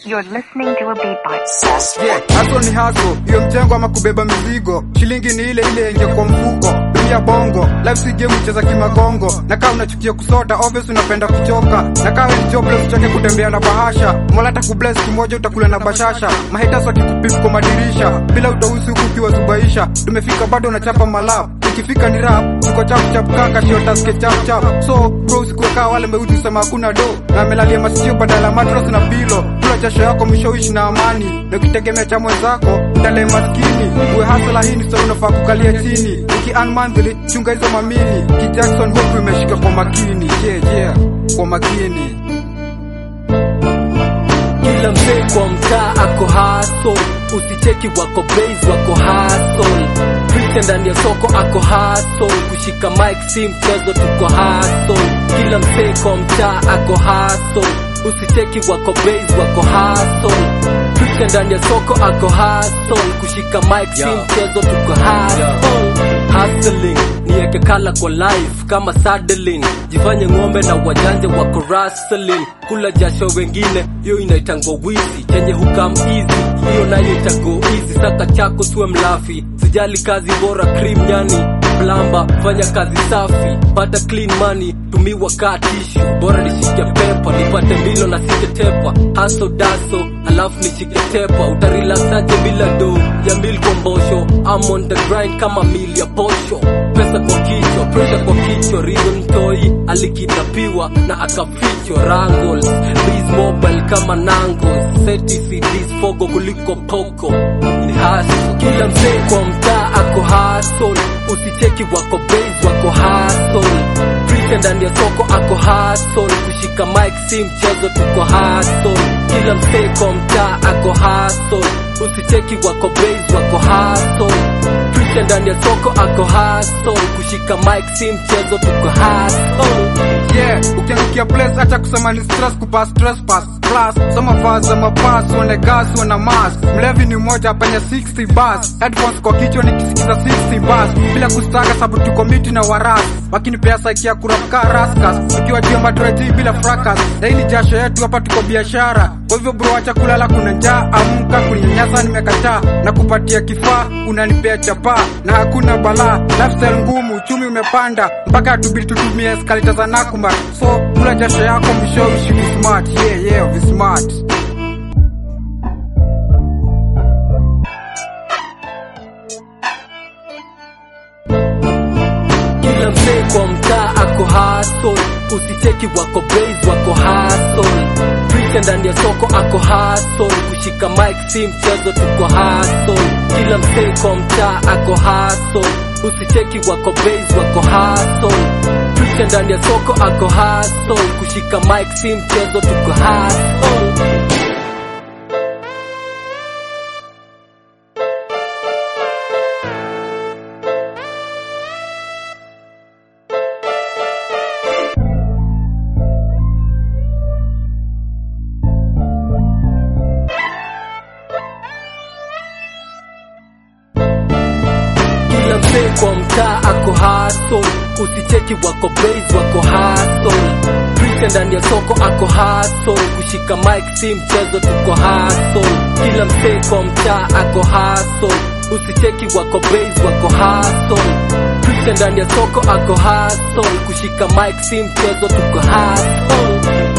You're listening to a beatbox. Yeah, haso ni haso, hiyo mjengo ama kubeba mizigo. Shilingi ni ile ile yenye kwa mfuko. Dunia bongo, life si game ucheza kimagongo. Na kama unachukia kusota, obvious unapenda kuchoka. Na kama ni jobless uchoke kutembea na bahasha. Mola atakubless kimoja utakula na bashasha. Mahaters wakikupip kwa madirisha. Bila utausi huku ukiwa zubaisha. Tumefika bado unachapa malap. Ikifika ni rap, tuko chap chap kaka sio taske chap chap. So bro sikuweka wale meuti sema hakuna do. Na amelalia masikio badala ya mattress na pilo. Kula jasho yako mwisho uishi na amani. Na ukitegemea cha mwenzako, ndale maskini. Uwe hasla hii ni sasa unafaa kukalia chini. Uki earn monthly, chunga hizo mamini. Ki Jackson hope imeshika kwa makini. Yeah yeah, kwa makini. Kila mzee kwa mtaa ako hustle, usicheki wako base wako hustle. Preacher ndani ya soko ako hustle, kushika mic si mchezo, tuko hustle. Kila mzee kwa mtaa ako hustle, usicheki wako base wako hustle. Preacher ndani ya soko ako hustle, kushika mic si mchezo, tuko hustle. Hustling niweke kala kwa life kama saddling, jifanye ng'ombe na wajanja wako rustling, kula jasho wengine, hiyo inaitangwa wizi, chenye hukam easy, hiyo nayo itago easy. Saka chako siwe mlafi, sijali kazi bora, cream nyani plamba, fanya kazi safi, pata clean money, tumiwa kaa tishu, bora nishike pepa, nipate milo na siketepa, haso daso, alafu nishike tepa, utarelaxaje bila do ya mil kwa mbosho, I'm on the grind kama mil ya posho, pesa kwa kichwa, pressure kwa kichwa, reason toi alikidnapiwa na akafichwa rangles, Biz mobile kama nangos, seti CDs fogo kuliko poko, ni haso, kila mzee kwa mtaa ako hustle, usicheki wako base wako hustle, preacher ndani ya soko ako hustle, kushika mic si mchezo, tuko hustle, kila mzee kwa mtaa ako hustle, usicheki wako base wako hustle, preacher ndani ya soko ako hustle, kushika mic si mchezo, tuko hustle. Yeah, ukiangukia place acha kusema ni stress kupass stress pass plus soma vaza mapass uone gas uone mass mlevi ni mmoja penye 60 bus headphones kwa kichwa nikisikiza 60 bus bila kustaga sababu tuko miti na waras wakinipea saiki ya kurapka raskas ukiwa juu ya madreji bila fracas na hii ni jasho yetu hapa tuko biashara kwa hivyo bro acha kulala kuna njaa amka kunyanyasa nimekataa na kupatia kifaa unanipea chapaa na hakuna balaa lifestyle ngumu uchumi umepanda mpaka tubidi tutumie eskalita za nakuma so kula jasho yako mwisho uishi vismart yeah yeah vismart kila mzee kwa mtaa ako hustle, usicheki wako base wako hustle. Preacher ndani ya soko ako hustle, kushika mic si mchezo, tuko hustle. Kila mzee kwa mtaa ako hustle, usicheki wako base wako hustle. Preacher ndani ya soko ako hustle, kushika mic si mchezo, tuko hustle. kila mzee kwa mtaa ako hustle, usicheki wako base wako hustle. Preacher ndani ya soko ako hustle, kushika mic si mchezo, tuko hustle. Kila mzee kwa mtaa ako hustle, usicheki wako base wako hustle. Preacher ndani ya soko ako hustle, kushika mic si mchezo, tuko hustle.